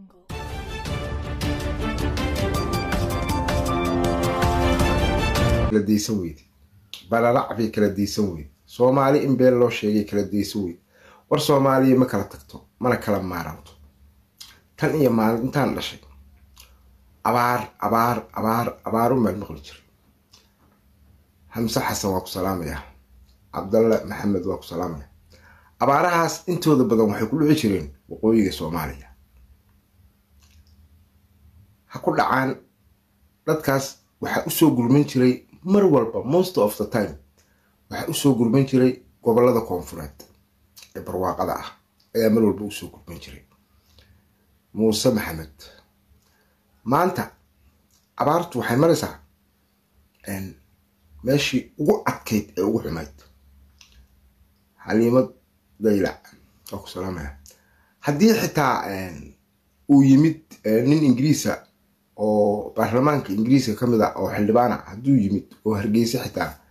kala daysan weyde balalac bay kala daysan weyde soomaali in been loo sheegay kala daysan weyde war soomaaliya ma kala tagto mana kala maaranto tan iyo maalintaan dhashay abaar abaar abaar abaarun baan maqli jiray xamse xasan waa ku salaamayaa cabdalle maxamed waa ku salaamaya abaarahaas intooda badan waxay ku dhici jireen waqooyiga soomaaliya ha ku dhacaan dadkaas waxaa usoo gurman jiray mar walba most of the time waxaa usoo gurman jiray gobolada koonfureed ee barwaaqada ah ayaa mar walba usoo gurman jiray muuse maxamed maanta abaartu waxay maraysaa meeshii ugu adkayd ee ugu xumayd xaliimad daylac waa ku salaamaya haddii xitaa uu yimid nin ingiriisa oo baarlamaanka ingiriiska ka mid a oo xildhibaana hadduu yimid oo hargeysa xitaa